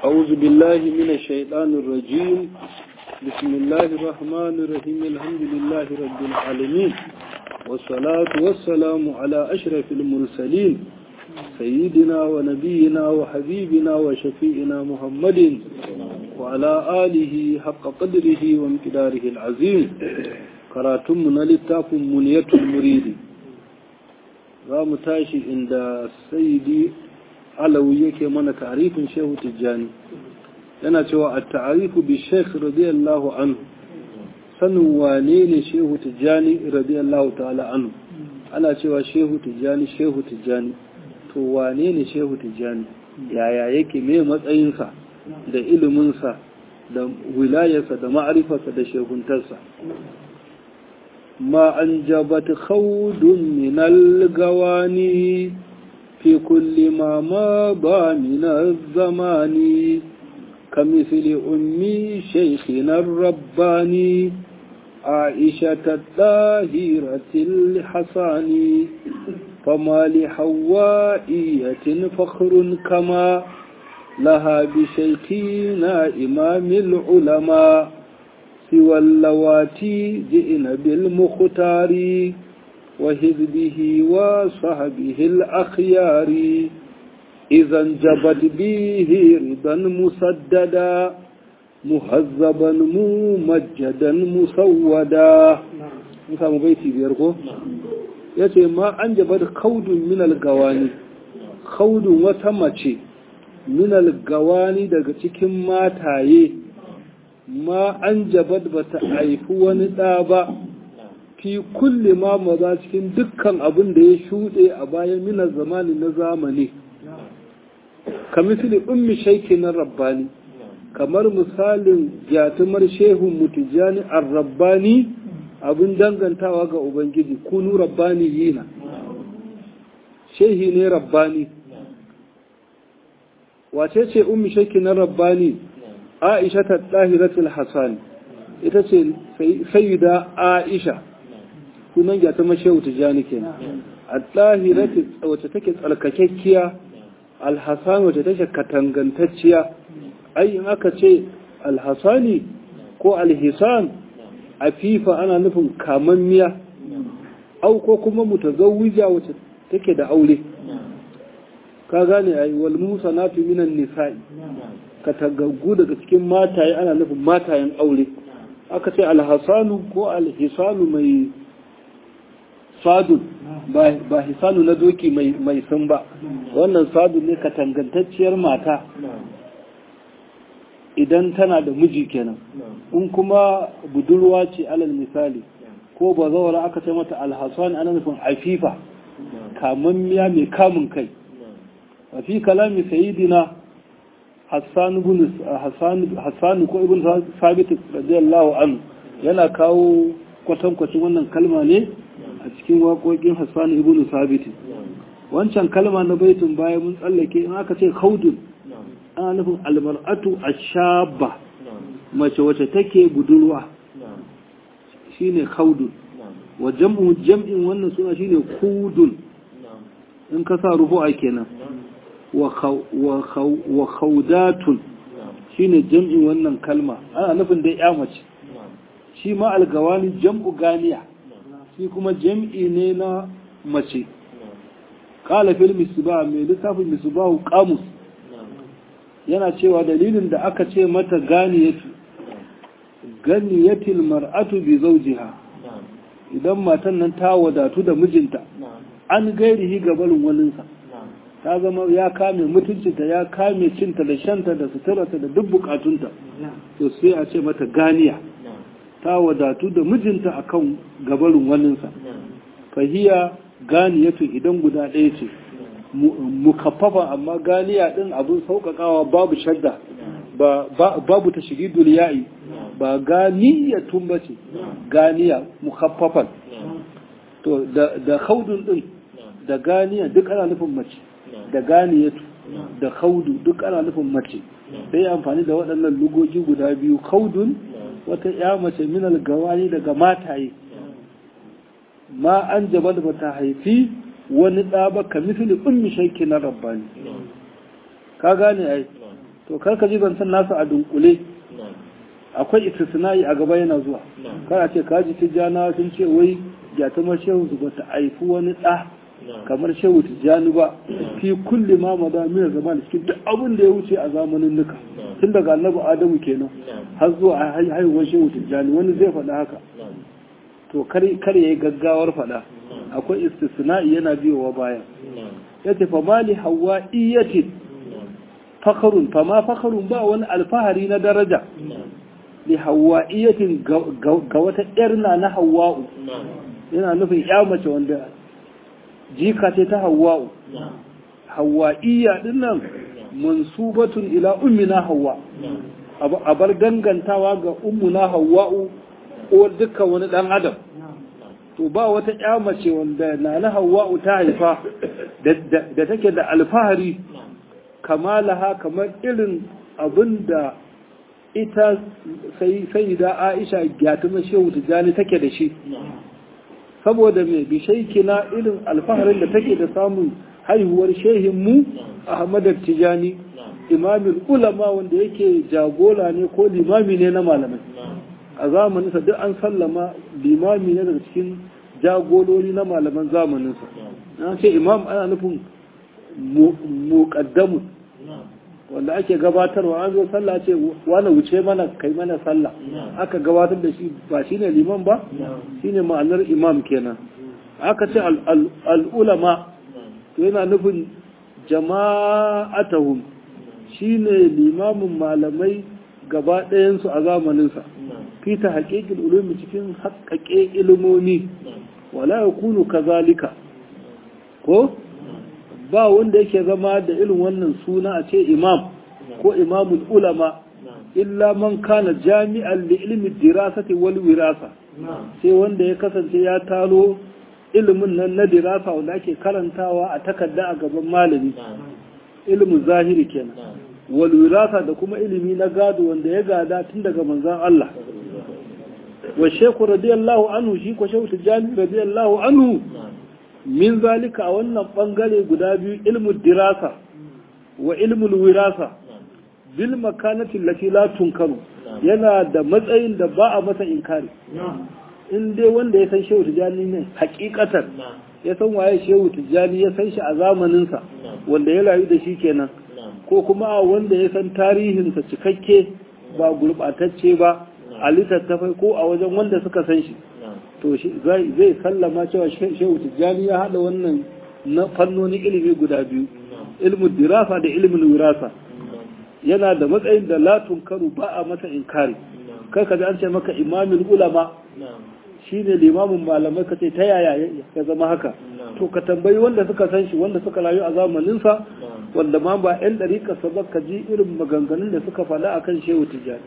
أعوذ بالله من الشيطان الرجيم بسم الله الرحمن الرحيم الحمد لله رب العالمين والصلاة والسلام على أشرف المرسلين سيدنا ونبينا وحبيبنا وشفيئنا محمد وعلى آله حق قدره وامتداره العظيم كراتمنا للتاف منية المريد رام تاشي عند سيدي alawi yake mana tarifin shehu tijjani yana cewa a ta'arifu bi sheikh radiyallahu anhu sanin wane ne shehu tijjani radiyallahu ta'ala anhu ana cewa shehu tijjani shehu tijjani to wane ne shehu tijjani yaya yake me matsayinsa da iliminsa da wilayarsa da ma'arifarsa da shehuntarsa ma an jabat khawdun min al-gawani في كل ما مضى من الزمان كمثل أمي شيخنا الرباني عائشة الطاهرة الحصان فما لحوائية فخر كما لها بشيخنا إمام العلماء سوى اللواتي جئن بالمختار وحزبه وصحبه الأخيار إذا انجبت به رضا مسددا مهذبا ممجدا مسودا نسامو بيتي بيركو yace ma an jaba da kaudun minal gawani kaudun wata mace minal gawani daga cikin mataye ma an jabad bata haifi wani ɗa ba fi kulli ma maza cikin dukkan abin da ya shuɗe a bayan minar zamani na zamani kamisili ummi shaiki na rabbani kamar misalin jatumar shehun mutujani ar rabbani abin dangantawa ga ubangiji kunu rabbani yina shehi ne rabbani wace ce ummi shaiki na rabbani aisha ta ɗahiratul hasani ita ce sayyida aisha sunan gyata mashehu tijjani ke a ɗahirati wacce take tsarkakekkiya alhassan wacce take katangantacciya ai in aka ce alhassani ko alhisan a fifa ana nufin kamammiya au ko kuma mutazawwija wacce take da aure ka gane ai wal musanatu minan nisa'i katagaggu daga cikin mataye ana nufin matayen aure aka ce alhassanu ko alhisanu mai sadun ba hisanu na doki mai sun ba wannan sadun ne katangantacciyar mata idan tana da miji kenan in kuma budurwa ce alal misali ko ba zawara aka ce mata alhassan ana nufin afifa kamammiya mai kamun kai a fi kalami sayidina hassan ko ibn sabit radiyallahu anhu yana kawo kwatankwacin wannan kalma ne a cikin waƙoƙin Hassan ibn Sabit wancan kalma na baitin baya mun tsallake in aka ce khaudun ana nufin almar'atu ashaba mace wace take budurwa shine khaudun wa jam'u jam'in wannan suna shine kudun in ka sa rufu'a kenan wa wa khaudatun shine jam'in wannan kalma ana nufin dai ya mace shi ma algawani jam'u ganiya shi kuma jam'i ne na mace ƙala fil misba mai littafin misbahu kamus yana cewa dalilin da aka ce mata ganiyatu ganiyatil mar'atu bi zawjiha idan matan nan ta wadatu da mijinta an gairihi gabarin waninsa ta zama ya kame mutuncinta ya kame cinta da shanta da suturarta da duk bukatunta to sai a ce mata ganiya ta wadatu da mijinta akan gabarin waninsa fahiya ganiyatu idan guda ɗaya ce mukaffafa amma ganiya ɗin abin sauƙaƙawa babu shadda babu ta shigi ya'i ba ganiyatun ba ce ganiya mukaffafan to da haudun ɗin da ganiya duk ana nufin mace da ganiyatu da haudu duk ana nufin mace sai amfani da waɗannan lugogi guda biyu haudun wata ya mace minal gawani daga mataye ma an jaba da bata haifi wani ɗa ba ka misali ummi shaiki na rabbani ka gane ai to karka ji zancen nasu a dunkule akwai istisna'i a gaba yana zuwa kar a ce kaji tijjana sun ce wai gyatumar shehu su bata haifi wani ɗa kamar shehu tijjani ba fi kulli ma maza mina zama da cikin duk abin da ya wuce a zamanin nuka tun daga annabi adamu kenan har zuwa haihuwar shehu tijjani wani zai faɗa haka to kar ya yi gaggawar faɗa akwai istisna'i yana biyowa baya ya ce famali hawa iyatin fakarun fama fakarun ba wani alfahari na daraja li hawa iyatin ga wata ƴarna na hawa'u yana nufin ya mace wanda jika ce ta hawa'u hawa'iyya din nan mansubatun ila ummina hawa a bar dangantawa ga ummuna hawa'u ko dukkan wani dan adam to ba wata ƴa mace wanda na na hawa'u ta haifa da take da alfahari kamalaha kamar irin abin da ita sai da aisha gyatuma shehu tijjani take da shi saboda mai bishaiki na irin alfaharin da take da samun haihuwar shehinmu ahmad tijjani imamin ulama wanda yake jagora ne ko limami ne na malamai a zamaninsa duk an sallama limami ne daga cikin jagorori na malaman zamaninsa na ce imam ana nufin muƙaddamun wanda ake gabatarwa an zo sallah ce wani wuce mana kai mana sallah aka gabatar da shi ba shine liman ba shine ma'anar imam kenan aka ce al'ulama to yana nufin jama'atahum shine limamin malamai gaba ɗayansu a zamaninsa fita haƙiƙin ulumi cikin haƙaƙe ilimomi wala ya kunu kazalika ko ba wanda yake zama da irin wannan suna a ce imam ko imamul ulama illa man kana jami'an li ilmi dirasati wal wirasa sai wanda ya kasance ya talo ilimin nan na dirasa wanda ake karantawa a takarda a gaban malami ilimin zahiri kenan wal wirasa da kuma ilimi na gado wanda ya gada tun daga manzon Allah wa shekhu radiyallahu anhu shi ko shehu tijani radiyallahu anhu min zalika a wannan bangare guda biyu ilmu dirasa wa ilmul wirasa bil makanati lati la tunkaru yana da matsayin da ba a masa inkari in dai wanda ya san shehu tijani ne hakikatan ya san waye shehu tijani ya san shi a zamaninsa wanda ya rayu da shi kenan ko kuma a wanda ya san tarihinsa cikakke ba gurbatacce ba a littattafai ko a wajen wanda suka san shi to zai sallama cewa shehu tijjani ya haɗa wannan na fannoni ilimi guda biyu ilmin dirasa da ilmin wirasa yana da matsayin da latun karu ba a masa inkari kai ka an ce maka imamin ulama shine limamin malamai ka ce ta yaya ya zama haka to ka tambayi wanda suka san shi wanda suka rayu a zamaninsa wanda ma ba 'yan ɗariƙa sa ka ji irin maganganun da suka faɗa akan shehu tijjani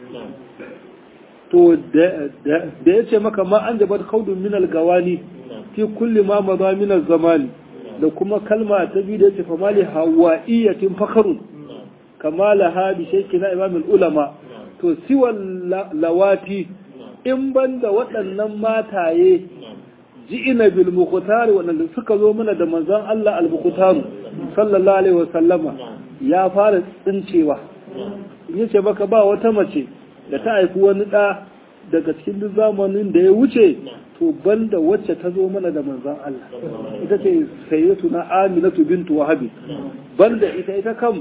to da ya ce maka ma an jabar kaudun minal gawani fi kulli ma maza minal zamani da kuma kalma ta biyu da ya ce famali hawa'iyyatin fakarun kamala ha bi sheki na imamin ulama to siwan lawati in banda waɗannan mataye ji'ina bil muqtar waɗanda suka zo mana da manzon Allah al muqtar sallallahu alaihi wasallama ya fara tsincewa yace baka ba wata mace da ta haifi wani ɗa daga cikin duk zamanin da ya wuce to banda wacce ta zo mana da manzan Allah ita ce sayyatu na aminatu bintu wahabi banda ita ita kam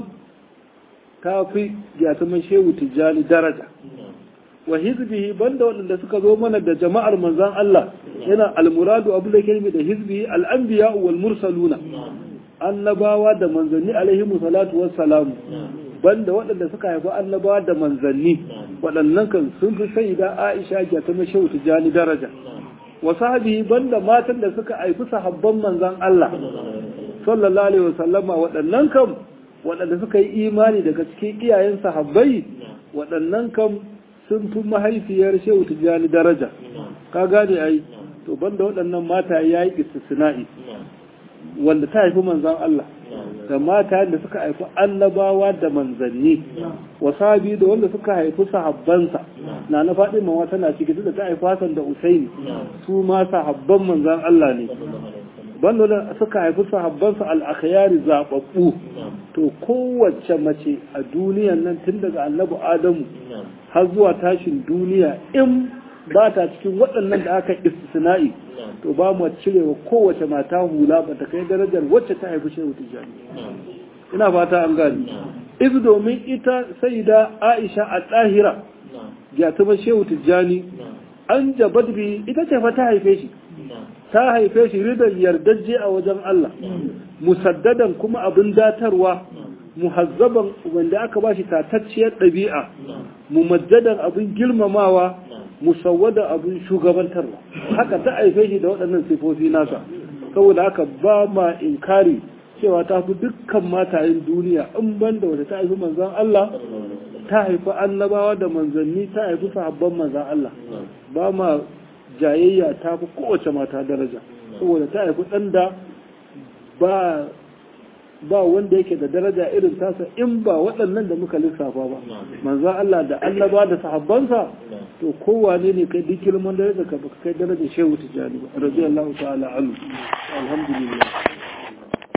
ta fi gyatuman shehu tijjani daraja wa hizbihi banda waɗanda suka zo mana da jama'ar manzan Allah yana almuradu abu da kelmi da hizbihi al'anbiya wal mursaluna annabawa da manzanni alaihi salatu wassalamu banda waɗanda suka haifi annabawa da manzanni waɗannan kan sun fi sai da Aisha ga ta mashawu tijani daraja wa sahabi banda matan da suka haifi sahabban manzan Allah sallallahu alaihi wasallama waɗannan kan waɗanda suka yi imani daga cikin iyayen sahabbai waɗannan kan sun fi mahaifiyar shehu tijani daraja ka gane ai to banda waɗannan mata yayi istisna'i wanda ta haifi manzan Allah da mata da suka haifi annabawa da manzanni wasabi da wanda suka haifi sahabbansa na na faɗi mawa tana ciki da ta haifi Hassan da Usaini su ma sahabban manzan Allah ne banda da suka haifi sahabbansa al-akhyari zababbu to kowace mace a duniyan nan tun daga annabi adamu har zuwa tashin duniya in ba ta cikin waɗannan da aka istisna'i to ba mu cirewa kowace mata hula ba ta kai darajar wacce ta haifi shehu tijjani ina fata an gani izu domin ita sai da aisha a tsahira ya tuba shehu tijjani an jabat bi ita ce fa ta haife shi ta haife shi ridan yardajje a wajen Allah musaddadan kuma abin datarwa muhazzaban wanda aka bashi tatacciyar ɗabi'a mumajjadan abin girmamawa musawwada abin shugabantarwa haka ta haife shi da waɗannan sifofi nasa saboda haka ba ma inkari cewa ta fi dukkan matayen duniya in banda wata ta haifi manzon Allah ta haifi annabawa da manzanni ta haifi sahabban manzon Allah ba ma jayayya ta fi kowace mata daraja saboda ta haifi ɗan da ba ba wanda yake da daraja irin tasa in ba waɗannan da muka lissafa ba manzo Allah da annaba da sahabbansa to kowane ne kai duk girman daraja ka baka kai daraja shehu tijani ba radiyallahu ta'ala anhu alhamdulillah